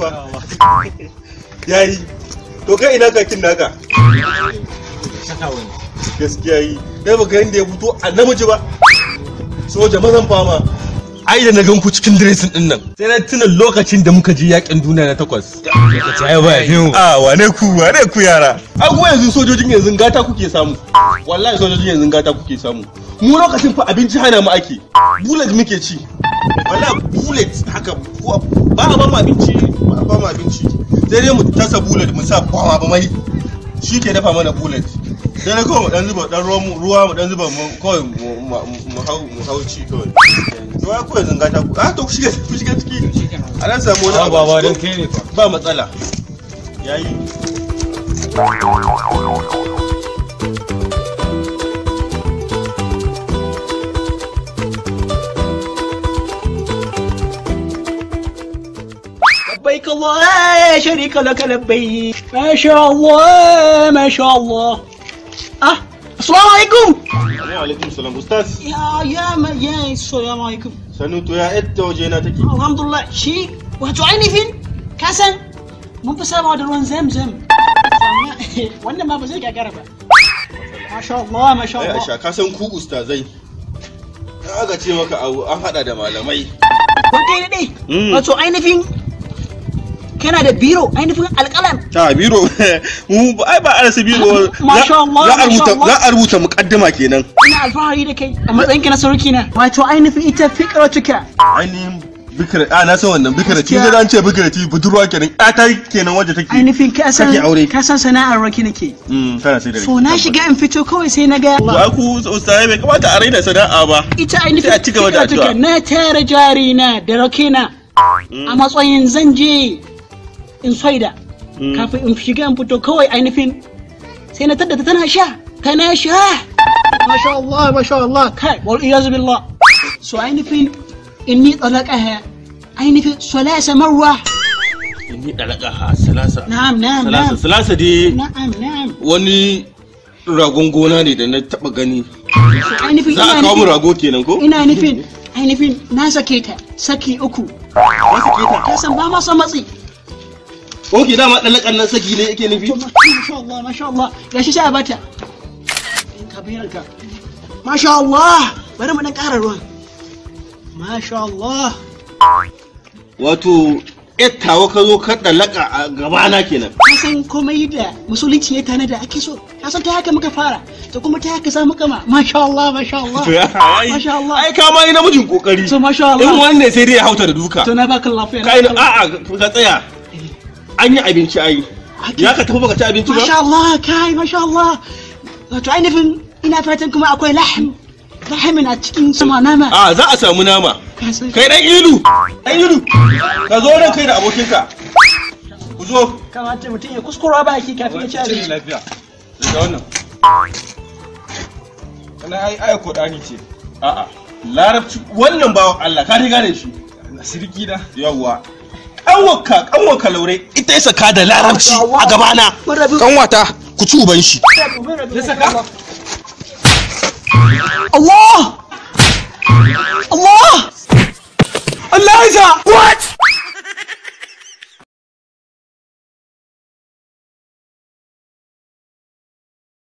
fa yayi to kai ina kakin naka gaskiya yi dai ba ga yanda ya fito a namiji ba soja mazan fama ai da na gan ku cikin diresin din nan sai na tuna lokacin da muka je yakin duniya na takwas ai ba fiyo a wane ku wane ku yara a kuma yanzu sojojin yanzu gata kuke samu wallahi sojojin yanzu gata kuke samu mu lokacin fa abinci hana mu ake bullet muke ci wallahi bullet haka ba a ba mu abinci ba a ba mu abinci sai dai mu tasa bullet mu sa kwama ba mai shi ke dafa mana bullet sai dai kawai mu dan zuba dan ruwa mu dan zuba mu kawai mu hau mu hau ci kawai to ya kuwa zanga ta ku a to ku shiga ku shiga ciki a nan samu wani ba ba dan kai ne fa ba matsala yayi لبيك الله لا شريك لك لبيك ما شاء الله ما شاء الله اه السلام عليكم wa alaikum salam ustaz يا يا ما يا السلام عليكم sanu to ya yadda waje na take الحمد لله شي wato ainihin kasan mun fi sabawa da ruwan zamzam wannan ma ba zai gagara ba masha Allah masha ai Allah aisha ka san ku ustazai aka ce maka abu an hada da malamai kun kai da dai Mm. wato ainihin kana da biro ainihin alƙalam ta biro mu ai ba arasa biro Masha Allah, za a masha rubuta Allah. za a rubuta muqaddima kenan ina alfahari da kai a matsayinka na sarki na wato ainihin ita fikratuka ainihin bikira a na san wannan bikira ci Gaskiya. da an ce bikira ci budurwa kenan ya ta kenan wanda take ainihin ka san Kake aure. ka san sana'ar raki nake mm kana sai da so na shiga in fito kawai sai na ga ba ku ustazai bai kamata a raina sana'a ba ita ainihin Sai a ci gaba da fikratuka addu'a. na tara jari na da rakina a matsayin zan je in saida Mm. kafin in shiga in fito kawai ainihin sai na taddata tana sha tana sha masha Allah masha Allah kai wal iyaz billah so ainihin inni talaqaha ainihin salasa marwa ni dalaka ha salasa na'am na'am salasa na'am salasa dai na'am na'am wani ragon gona ne da na taba gani so ainihin za a ina kawo mu nufin rago kenan ko ina nufin ainihin na sake ta saki uku wasu ke ta ka san ba ma son matsi ok dama dalakan nan saki ne yake nufi to masha Allah masha Allah gashi sai a bata kabiranka masha Allah bari mu dan ƙara ruwan masha Allah wato yattawa ka zo ka dalaka a gabana kenan ka san komai da musulunci ya tana da ake so ka san ta haka muka fara to kuma ta haka za mu kama masha Allah masha Allah masha Allah ai ka ma yi namijin kokari to masha in Allah wanne sai dai ya hauta da duka to na baka lafiya na kai baka lafiya. a'a ka tsaya an yi abinci ai ya ka tafi baka ci abinci masha ba Allah kai masha Allah wato ainihin ina fatan kuma akwai lahm lahamin a cikin sama nama a za a samu nama ka san kai dan ilu dan ilu ka zo nan kai da abokinka ku zo kamata mutum ya kuskura baki kafin ya ci abinci lafiya da wannan kana ai ai kodani ce a'a larabci wannan bawan Allah ka dai gane shi na sirki da yawwa kanwaka kanwaka laure ita ya saka da larabci a gabana Mun rabu. kanwata ku ci uban shi ya saka Allah! Allah! Allah ya sa! What?